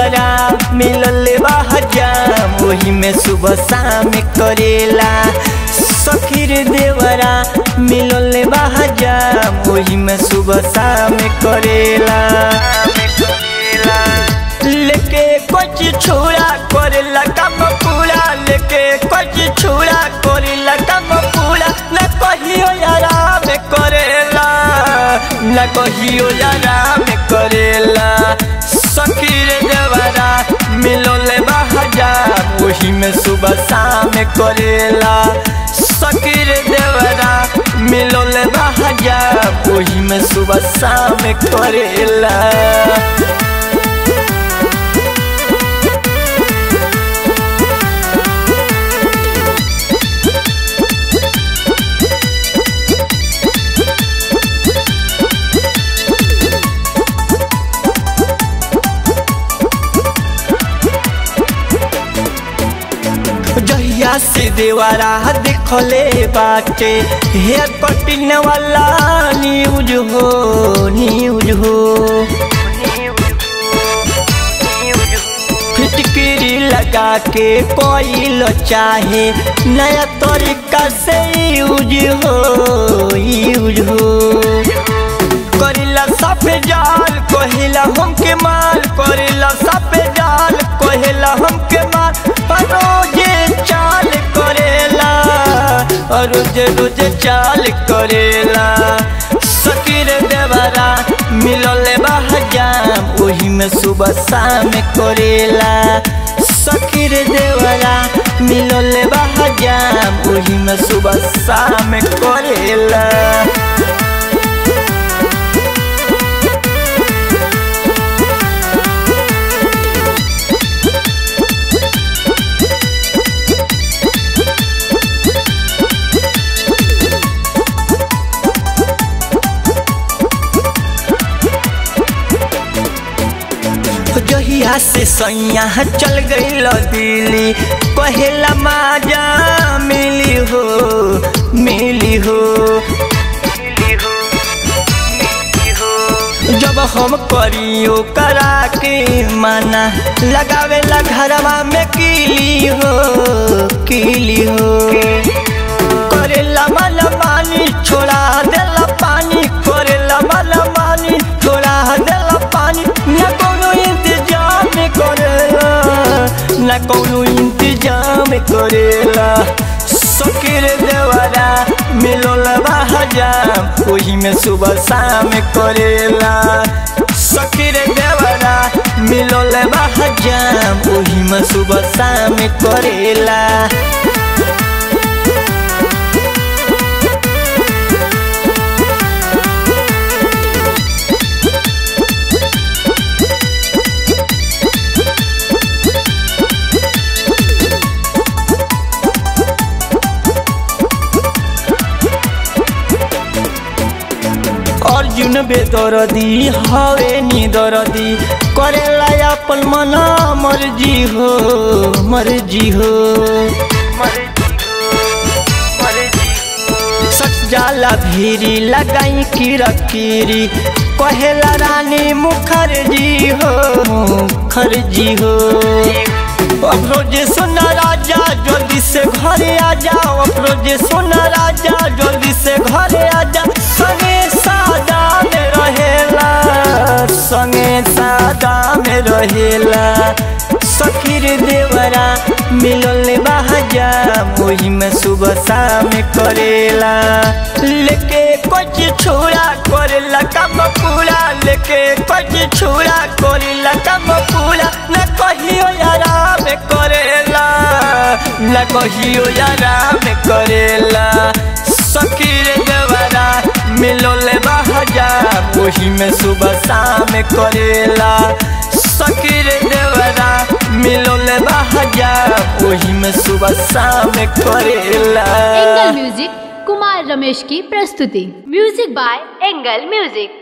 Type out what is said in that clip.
देवरा मिलल बा हजाम वही में सुबह शाम करेला सखी रे देवरा मिलल बा हजाम वही में सुबह शाम करेला लेके कुछ छोड़ा करेला काम पूरा लेके कुछ छोड़ा करेला काम पूरा न कहियो आराम करेला न कहियो आराम करेला सखी रे देवरा मिलोले बहजा वही में सुबह शाम करेला सखी रे देवरा मिलोले बहजा वही में सुबह शाम करेला जहिया से देवारा देखले बाटे हेयर कटिंग वाला न्यूज हो न्यूज हो फिटकिरी लगा के कोई लो चाहे नया तरीका से यूज हो यूज हो करिला साफे जाल कहिला हमके माल करिला साफे जाल कहिला हमके माल रोजे चाल करेला रोज रोज चाल करेला सकीर देवरा मिलल बहजाम वही में सुबह शाम करेला सकीर देवरा मिलल बहजाम वही में सुबह शाम करेला जहिया से सैया चल गई दिल्ली कहेला माजा मिली हो मिली हो जब हम करियो करा के माना लगावेला घरवा में कीली हो कीली हो करेला मन मानी छोड़ा देला पानी करेला मन मानी छोड़ा देला पानी न कोनो इंतजाम करेला न कोनो इंतजाम करेला सकीर देवरा मिलोल हजाम वही में सुबह शाम करेला सकीर देवरा मिलोल हजाम वही में सुबह शाम करेला अर्जुन बेदरदी हवे नी दरदी करेला अपन मन मर्जी हो मर्जी हो सच जाला भीरी लगाई किरकिरी कहेला रानी मुखर्जी हो मुखर्जी हो अफरोजे सोना राजा जल्दी से घरे आ जाओ अफरोजे सोना राजा जल्दी से घरे आ जा संगे सादा में रहेला संगे सादा में रहेला सखीर देवरा मिलल बहाजा वही में सुबह शाम करेला लेके कुछ छोड़ा करेला काम पूरा लेके कुछ छोड़ा करेला काम पूरा न कहियो आराम करेला न कहियो आराम करेला सकीर देवरा मिलल बहाजा वही में सुबह शाम करेला सकीर देवरा मिलल बहाजा वही में सुबह शाम करेला एंगल म्यूजिक कुमार रमेश की प्रस्तुति म्यूजिक बाय एंगल म्यूजिक